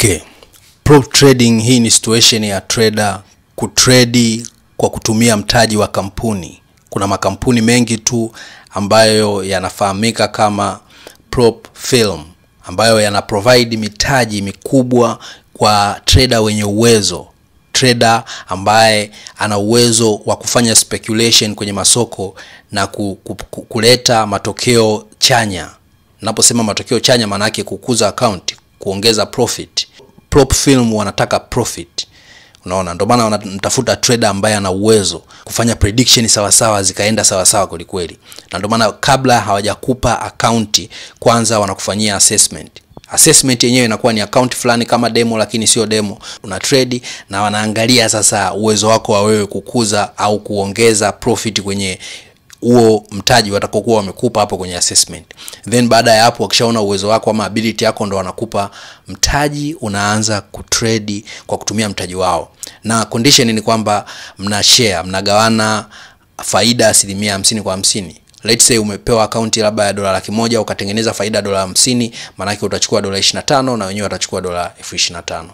Okay. Prop trading hii ni situation ya trader kutredi kwa kutumia mtaji wa kampuni. Kuna makampuni mengi tu ambayo yanafahamika kama prop firm ambayo yana provide mitaji mikubwa kwa trader wenye uwezo, trader ambaye ana uwezo wa kufanya speculation kwenye masoko na ku, ku, ku, kuleta matokeo chanya. Naposema matokeo chanya, maana yake kukuza account, kuongeza profit. Prop firm wanataka profit, unaona, ndio maana wanamtafuta trader ambaye ana uwezo kufanya prediction sawasawa, zikaenda sawasawa kwelikweli, na ndio maana kabla hawajakupa akaunti kwanza wanakufanyia assessment assessment yenyewe inakuwa ni account fulani kama demo, lakini sio demo, una trade na wanaangalia sasa uwezo wako wa wewe kukuza au kuongeza profit kwenye huo mtaji watakokuwa wamekupa hapo kwenye assessment. Then baada ya hapo, wakishaona uwezo wako ama ability yako, ndo wanakupa mtaji, unaanza kutrade kwa kutumia mtaji wao, na condition ni kwamba mna share, mnagawana faida asilimia hamsini kwa hamsini. Let's say umepewa akaunti labda ya dola laki moja ukatengeneza faida dola hamsini, maanake utachukua dola 25 na wenyewe watachukua dola elfu ishirini na tano.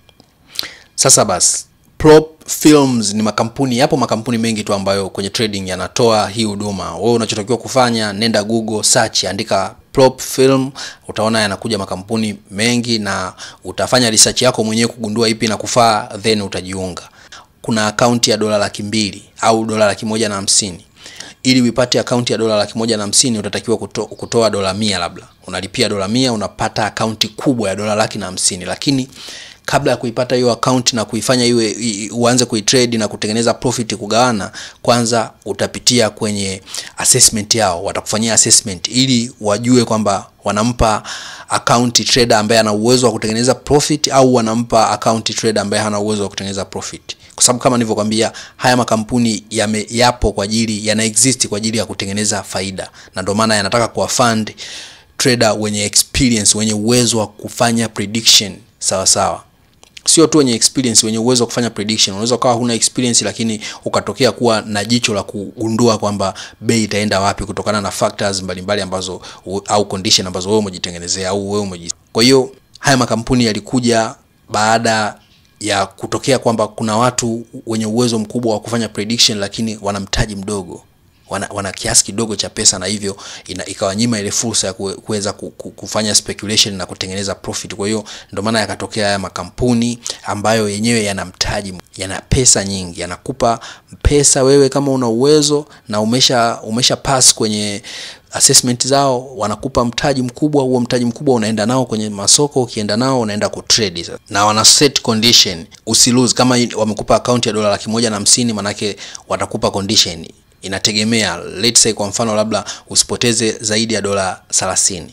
Sasa basi prop films ni makampuni, yapo makampuni mengi tu ambayo kwenye trading yanatoa hii huduma. Wewe unachotakiwa kufanya, nenda Google search, andika prop film, utaona yanakuja makampuni mengi, na utafanya research yako mwenyewe kugundua ipi na kufaa, then utajiunga. Kuna akaunti ya dola laki mbili au dola laki moja na hamsini ili uipate akaunti ya dola laki moja na hamsini utatakiwa kuto, kutoa dola mia labda unalipia dola mia unapata akaunti kubwa ya dola laki na hamsini lakini kabla ya kuipata hiyo akaunti na kuifanya iwe uanze kuitrade na kutengeneza profit kugawana, kwanza utapitia kwenye assessment yao. Watakufanyia assessment ili wajue kwamba wanampa account trader ambaye ana uwezo wa kutengeneza profit au wanampa account trader ambaye hana uwezo wa kutengeneza profit, kwa sababu kama nilivyokwambia, haya makampuni yame, yapo kwa ajili yana exist kwa ajili ya kutengeneza faida, na ndio maana yanataka kuwa fund trader wenye experience, wenye uwezo wa kufanya prediction sawa sawa sio tu wenye experience, wenye uwezo wa kufanya prediction. Unaweza ukawa huna experience, lakini ukatokea kuwa na jicho la kugundua kwamba bei itaenda wapi kutokana na factors mbalimbali ambazo au condition ambazo wewe umejitengenezea au wewe umeji. Kwa hiyo haya makampuni yalikuja baada ya kutokea kwamba kuna watu wenye uwezo mkubwa wa kufanya prediction, lakini wana mtaji mdogo wana, wana kiasi kidogo cha pesa na hivyo ikawanyima ile fursa ya kuweza kufanya speculation na kutengeneza profit. Kwa hiyo ndio maana yakatokea haya makampuni ambayo yenyewe yana mtaji, yana pesa nyingi, yanakupa pesa wewe kama una uwezo na umesha umesha pass kwenye assessment zao, wanakupa mtaji mkubwa. Huo mtaji mkubwa unaenda nao kwenye masoko, ukienda nao unaenda kutrade na wana set condition usi lose. Kama wamekupa account ya dola laki moja na hamsini, manake watakupa condition inategemea let's say kwa mfano labda usipoteze zaidi ya dola 30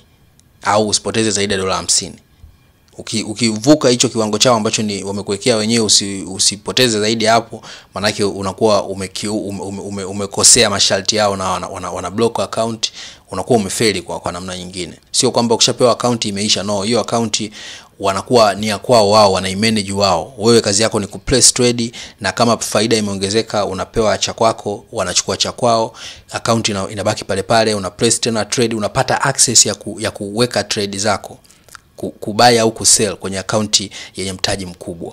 au usipoteze zaidi ya dola 50. Uki, ukivuka hicho kiwango chao ambacho ni wamekuwekea wenyewe usi, usipoteze zaidi hapo, maanake unakuwa umekosea ume, ume, ume masharti yao na wana, wana, wana block account, unakuwa umefeli kwa, kwa namna nyingine. Sio kwamba ukishapewa account imeisha, no, hiyo account wanakuwa ni ya kwao wao, wanaimanage wao. Wewe kazi yako ni kuplace trade, na kama faida imeongezeka unapewa cha kwako, wanachukua cha kwao, account ina, inabaki pale pale, una place tena trade, unapata access ya, ku, ya kuweka trade zako kubuy au kusell kwenye akaunti yenye mtaji mkubwa.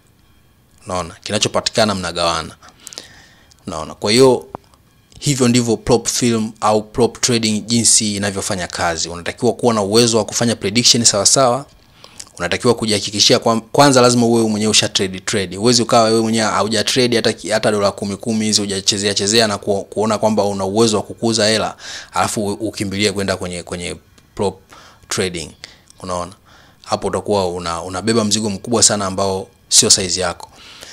Unaona, kinachopatikana mnagawana. Unaona, kwa hiyo hivyo ndivyo prop firm au prop trading jinsi inavyofanya kazi. Unatakiwa kuwa na uwezo wa kufanya prediction sawa sawa unatakiwa kujihakikishia kwa, kwanza lazima uwe mwenyewe usha trade trade. Uwezi ukawa wewe mwenyewe hauja trade hata hata dola kumi kumi hizi hujachezea chezea na ku, kuona kwamba una uwezo wa kukuza hela alafu ukimbilie kwenda kwenye kwenye prop trading. Unaona, hapo utakuwa una, unabeba mzigo mkubwa sana ambao sio size yako.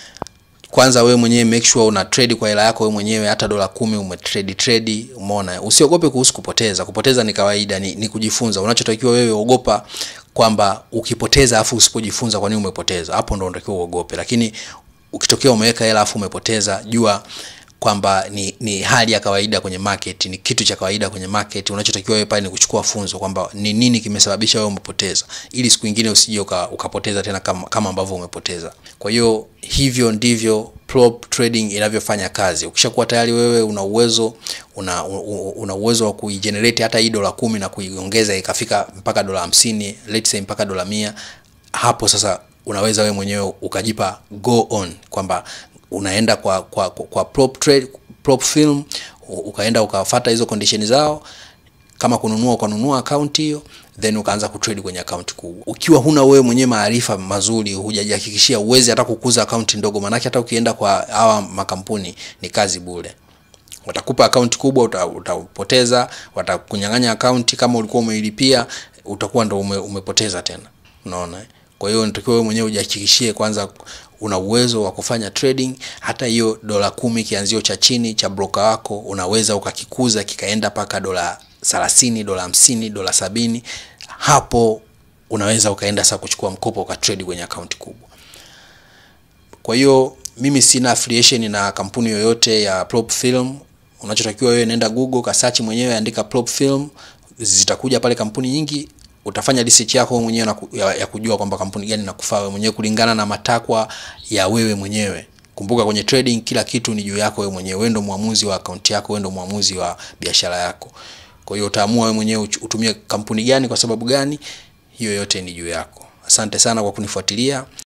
Kwanza wewe mwenyewe make sure una trade kwa hela yako wewe mwenyewe, hata dola kumi ume trade trade. Umeona, usiogope kuhusu kupoteza. Kupoteza ni kawaida, ni, ni kujifunza. Unachotakiwa wewe, ogopa kwamba ukipoteza afu usipojifunza kwa nini umepoteza, hapo ndo unatakiwa uogope. Lakini ukitokea umeweka hela afu umepoteza, jua kwamba ni, ni hali ya kawaida kwenye market, ni kitu cha kawaida kwenye market. Unachotakiwa wewe pale ni kuchukua funzo kwamba ni nini kimesababisha wewe umepoteza, ili siku nyingine usije ukapoteza tena kama, kama ambavyo umepoteza. Kwa hiyo hivyo ndivyo prop trading inavyofanya kazi. Ukishakuwa tayari wewe una uwezo una, una uwezo wa kuigenerate hata hii dola kumi na kuiongeza ikafika mpaka dola hamsini, let's say mpaka dola mia hapo sasa unaweza wewe mwenyewe ukajipa go on kwamba unaenda kwa kwa, kwa, kwa prop trade, prop film u- ukaenda ukafata hizo condition zao kama kununua ukanunua akaunti hiyo then ukaanza kutrade kwenye akaunti kubwa ukiwa huna wewe mwenyewe maarifa mazuri hujajihakikishia uwezi hata kukuza akaunti ndogo maanake hata ukienda kwa hawa makampuni ni kazi bure watakupa akaunti kubwa uta- utapoteza watakunyang'anya akaunti kama ulikuwa umeilipia utakuwa ndo ume, umepoteza tena unaona eh? kwa hiyo natakiwa wewe mwenyewe ujihakikishie kwanza una uwezo wa kufanya trading hata hiyo dola kumi kianzio cha chini cha broker wako unaweza ukakikuza kikaenda mpaka dola thelathini dola hamsini dola sabini hapo unaweza ukaenda sasa kuchukua mkopo ukatrade kwenye akaunti kubwa kwa hiyo mimi sina affiliation na kampuni yoyote ya prop film unachotakiwa wewe nenda google kasearch mwenyewe andika prop film zitakuja pale kampuni nyingi utafanya research yako wewe mwenyewe na ku- ya, ya kujua kwamba kampuni gani inakufaa wewe mwenyewe kulingana na matakwa ya wewe mwenyewe kumbuka kwenye trading kila kitu ni juu yako wewe mwenyewe wewe ndo mwamuzi wa akaunti yako wewe ndo mwamuzi wa biashara yako kwa hiyo utaamua wewe mwenyewe uch- utumie kampuni gani kwa sababu gani hiyo yote ni juu yako asante sana kwa kunifuatilia